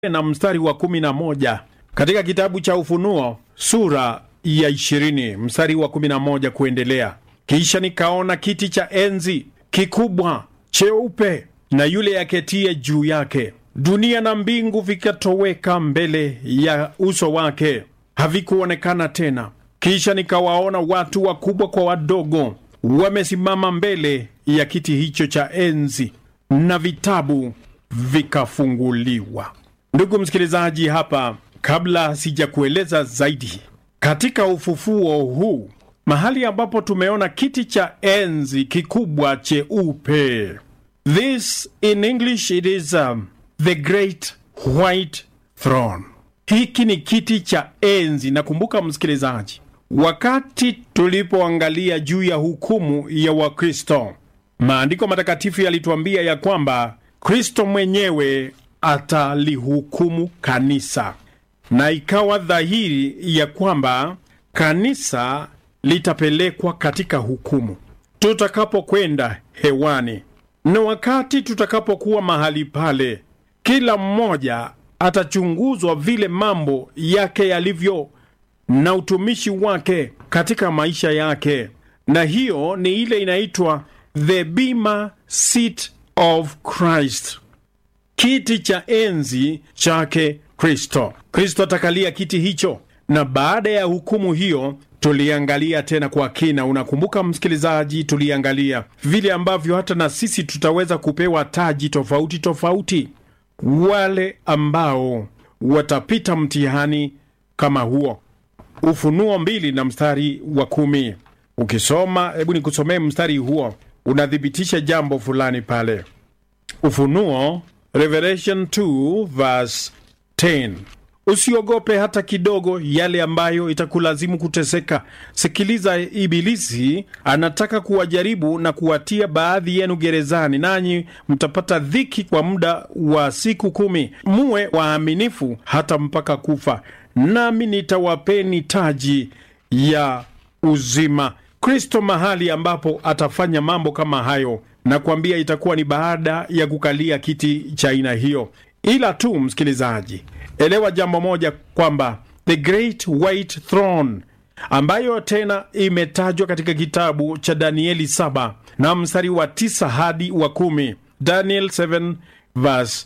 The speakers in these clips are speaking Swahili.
na mstari wa kumi na moja katika kitabu cha Ufunuo sura ya ishirini mstari wa kumi na moja kuendelea. Kisha nikaona kiti cha enzi kikubwa cheupe na yule aketie juu yake. Dunia na mbingu vikatoweka mbele ya uso wake, havikuonekana tena. Kisha nikawaona watu wakubwa kwa wadogo wamesimama mbele ya kiti hicho cha enzi, na vitabu vikafunguliwa. Ndugu msikilizaji, hapa kabla sijakueleza zaidi, katika ufufuo huu mahali ambapo tumeona kiti cha enzi kikubwa cheupe, this in English it is um, the great white throne. Hiki ni kiti cha enzi. Nakumbuka msikilizaji, wakati tulipoangalia juu ya hukumu ya Wakristo, maandiko matakatifu yalituambia ya kwamba Kristo mwenyewe atalihukumu kanisa, na ikawa dhahiri ya kwamba kanisa litapelekwa katika hukumu tutakapokwenda hewani, na wakati tutakapokuwa mahali pale, kila mmoja atachunguzwa vile mambo yake yalivyo na utumishi wake katika maisha yake, na hiyo ni ile inaitwa the bema seat of Christ, kiti cha enzi chake Kristo. Kristo atakalia kiti hicho, na baada ya hukumu hiyo tuliangalia tena kwa kina. Unakumbuka msikilizaji, tuliangalia vile ambavyo hata na sisi tutaweza kupewa taji tofauti tofauti, wale ambao watapita mtihani kama huo. Ufunuo mbili na mstari wa kumi ukisoma, hebu nikusomee mstari huo, unathibitisha jambo fulani pale. Ufunuo, Revelation 2 verse 10. Usiogope hata kidogo yale ambayo itakulazimu kuteseka. Sikiliza, Ibilisi anataka kuwajaribu na kuwatia baadhi yenu gerezani, nanyi mtapata dhiki kwa muda wa siku kumi. Muwe waaminifu hata mpaka kufa, nami nitawapeni taji ya uzima. Kristo mahali ambapo atafanya mambo kama hayo, na kuambia itakuwa ni baada ya kukalia kiti cha aina hiyo. Ila tu msikilizaji, elewa jambo moja kwamba the great white throne ambayo tena imetajwa katika kitabu cha Danieli 7 na mstari wa 9 hadi wa kumi, Daniel 7 verse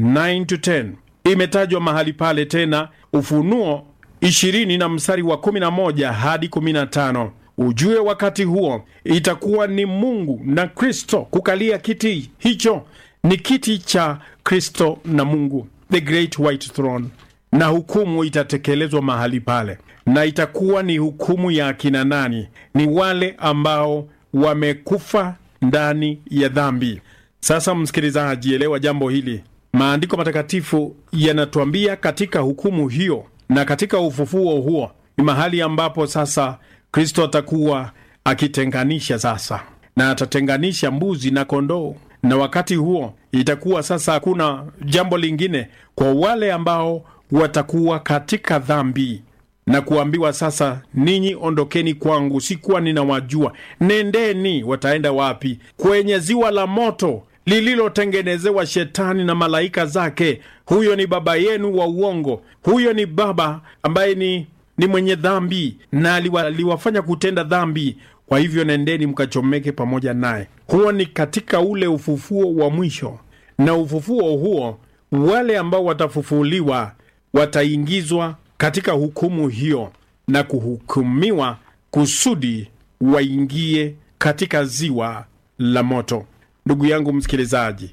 9 to 10, imetajwa mahali pale tena Ufunuo 20 na mstari wa 11 hadi 15. Ujue wakati huo itakuwa ni Mungu na Kristo kukalia kiti hicho, ni kiti cha Kristo na Mungu, the great white throne, na hukumu itatekelezwa mahali pale, na itakuwa ni hukumu ya akina nani? Ni wale ambao wamekufa ndani ya dhambi. Sasa msikilizaji, elewa jambo hili. Maandiko matakatifu yanatuambia katika hukumu hiyo na katika ufufuo huo ni mahali ambapo sasa Kristo atakuwa akitenganisha sasa, na atatenganisha mbuzi na kondoo, na wakati huo itakuwa sasa hakuna jambo lingine kwa wale ambao watakuwa katika dhambi na kuambiwa sasa, ninyi ondokeni kwangu, sikuwa ninawajua. Nendeni. Wataenda wapi? Kwenye ziwa la moto lililotengenezewa Shetani na malaika zake. Huyo ni baba yenu wa uongo, huyo ni baba ambaye ni ni mwenye dhambi na aliwafanya kutenda dhambi. Kwa hivyo nendeni mkachomeke pamoja naye. Huo ni katika ule ufufuo wa mwisho, na ufufuo huo, wale ambao watafufuliwa wataingizwa katika hukumu hiyo na kuhukumiwa kusudi waingie katika ziwa la moto. Ndugu yangu msikilizaji,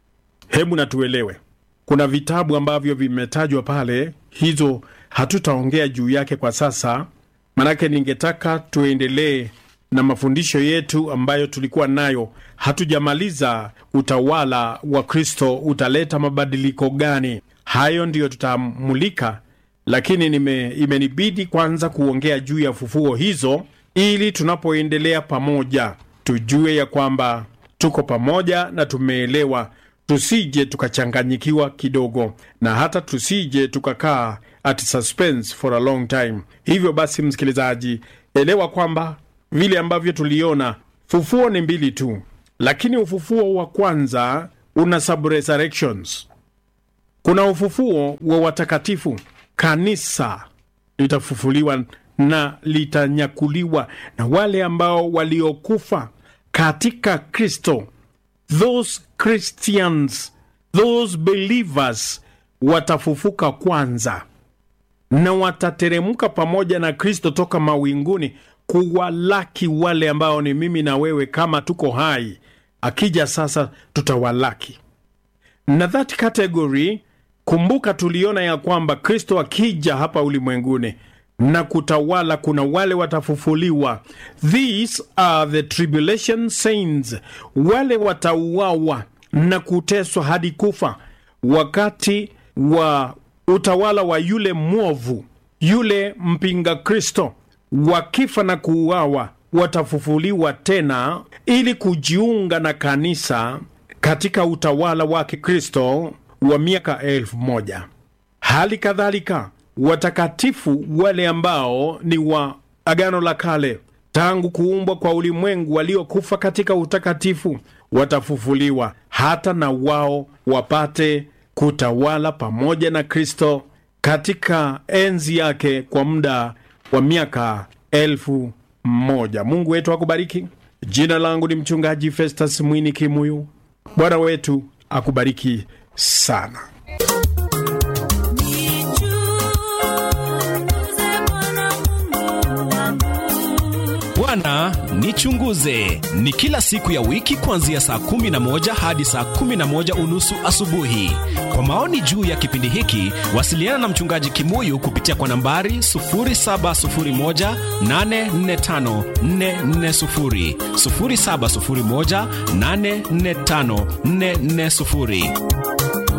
hebu natuelewe, kuna vitabu ambavyo vimetajwa pale, hizo hatutaongea juu yake kwa sasa, manake ningetaka tuendelee na mafundisho yetu ambayo tulikuwa nayo. Hatujamaliza utawala wa Kristo utaleta mabadiliko gani, hayo ndiyo tutamulika, lakini nime, imenibidi kwanza kuongea juu ya fufuo hizo, ili tunapoendelea pamoja tujue ya kwamba tuko pamoja na tumeelewa, tusije tukachanganyikiwa kidogo, na hata tusije tukakaa at suspense for a long time. Hivyo basi, msikilizaji, elewa kwamba vile ambavyo tuliona fufuo ni mbili tu, lakini ufufuo wa kwanza una sub resurrections. kuna ufufuo wa watakatifu. Kanisa litafufuliwa na litanyakuliwa, na wale ambao waliokufa katika Kristo, those Christians, those believers watafufuka kwanza na watateremka pamoja na Kristo toka mawinguni kuwalaki wale ambao ni mimi na wewe, kama tuko hai. Akija sasa, tutawalaki na that category. Kumbuka, tuliona ya kwamba Kristo akija hapa ulimwenguni na kutawala, kuna wale watafufuliwa. These are the tribulation saints, wale watauawa na kuteswa hadi kufa wakati wa utawala wa yule mwovu, yule mpinga Kristo. Wakifa na kuuawa, watafufuliwa tena ili kujiunga na kanisa katika utawala wake Kristo wa miaka elfu moja. Hali kadhalika watakatifu wale ambao ni wa Agano la Kale tangu kuumbwa kwa ulimwengu, waliokufa katika utakatifu watafufuliwa hata na wao wapate kutawala pamoja na Kristo katika enzi yake kwa muda wa miaka elfu moja. Mungu wetu akubariki. Jina langu ni mchungaji Festus Mwini Kimuyu. Bwana wetu akubariki sana. Bwana nichunguze ni kila siku ya wiki kuanzia saa kumi na moja hadi saa kumi na moja unusu asubuhi. Kwa maoni juu ya kipindi hiki, wasiliana na mchungaji Kimuyu kupitia kwa nambari 0701845440, 0701845440.